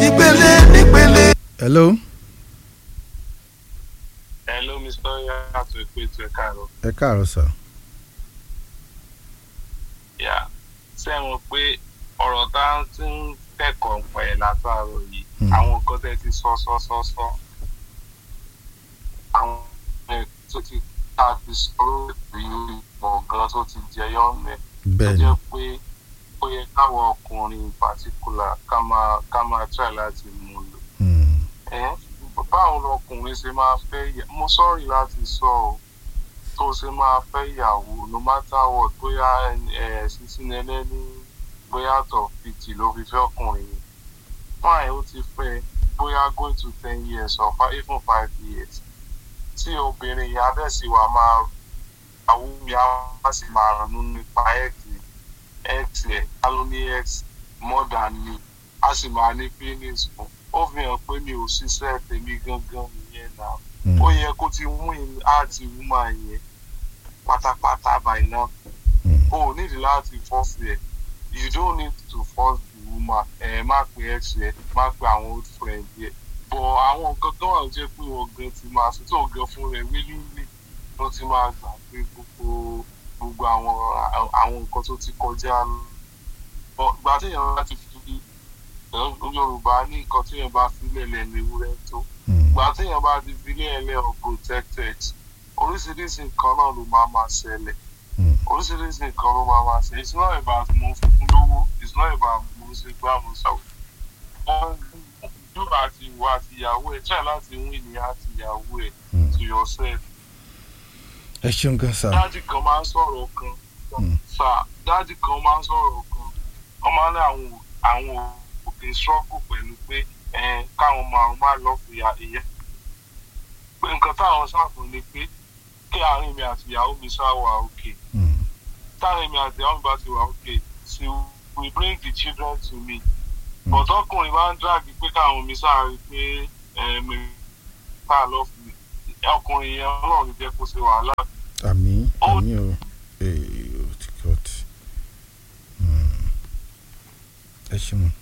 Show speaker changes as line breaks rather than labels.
nípele nípele.
hello
Hello, Mr. Yato Ekwetu Ẹ̀kaàrọ̀.
ẹ káàárọ̀ sà
Yà ṣé ẹ mọ̀ pé ọ̀rọ̀ tá a ti ń kẹ́kọ̀ọ́ pa ẹ̀ látàárọ̀ yìí,
Hmm.
àwọn nǹkan tẹ́ ti sọ sọ sọ sọ. Àwọn ẹ̀ tó ti ká ti sọ̀rọ̀ rí ọ̀gán tó ti jẹyọ mẹ́. Tó
bẹ́ẹ̀ ni
jẹ́ pé ó yẹ káwọn ọkùnrin in particular ká máa ká máa try láti mú un lò.
Hmm.
ẹ báwo lọkùnrin ṣe máa fẹ́ yà mo sọ́ọ̀rì láti sọ ọ́ tó ṣe máa fẹ́ ìyàwó no matter what bóyá ẹ sísìn ẹlẹ́ni bóyá tọ̀ fìtì ló fi fẹ́ ọkùnrin yẹn fine ó ti fẹ́ bóyá going to ten years or five, even five years tí obìnrin yẹn adẹ́sí wa máa àwọn mi á sì máa ronú nípa x x ẹ̀ á ló ní x more than me á sì máa ní feelings fún ó fi hàn pé mi ò ṣiṣẹ́ tèmi gangan nìyẹn náà
Hmm.
ó yẹ kó ti mú in áàtì wúmà yẹn pátápátá by now
Hmm.
o ò nídìí láti force ẹ̀ you don't need to force the woman ẹ má pe ex ẹ má pe àwọn old friend yẹ but àwọn nǹkan kan wà tó jẹ́ pé wọ́n gan ti máa ṣe tó gan fún rẹ̀ willingly ló ti máa gbà pé gbogbo gbogbo àwọn àwọn nǹkan tó ti kọjá lọ But ìgbà téèyàn bá ti fi Yorùbá ní nǹkan téèyàn bá fi lẹ̀lẹ̀ ní ewúrẹ́ tó
Hmm.
ìgbà téèyàn bá ti fi lẹ̀lẹ̀ unprotected oríṣiríṣi nǹkan náà ló máa máa ṣẹlẹ̀
Hmm.
oríṣiríṣi nǹkan ló máa máa ṣẹlẹ̀ it's not about mo fún lówó it's not about mo ṣe gbá mo ṣàwọ̀ wọ́n dúró àti ìwọ àti ìyàwó ẹ̀ try láti win ní àti ìyàwó ẹ̀
Hmm.
to yourself
ẹ ṣeun gan sà
dáàdì kan máa ń sọ̀rọ̀ kan
Hmm.
sà dáàdì kan máa ń sọ̀rọ̀ kan wọ́n máa ń ní àwọn àwọn òkè struggle pẹ̀lú pé ẹ̀, káwọn máa máa lọ fi ìyá ìyá pé nǹkan táwọn ṣàfù ni pé kí àárín mi àti ìyàwó mi ṣáà wà òkè
Hmm.
táàrin mi àti ìyàwó mi bá ti wà òkè she will bring the children to me but ọkùnrin máa ń dàbí pé káwọn mi ṣáà rí pé ẹ̀, mi ká lọ fún mi ọkùnrin yẹn ọlọ́run jẹ́ kó ṣe wàhálà
àmì
Ó-
àmì o ee o ti kọ́ ti Hmm. ẹ ṣeun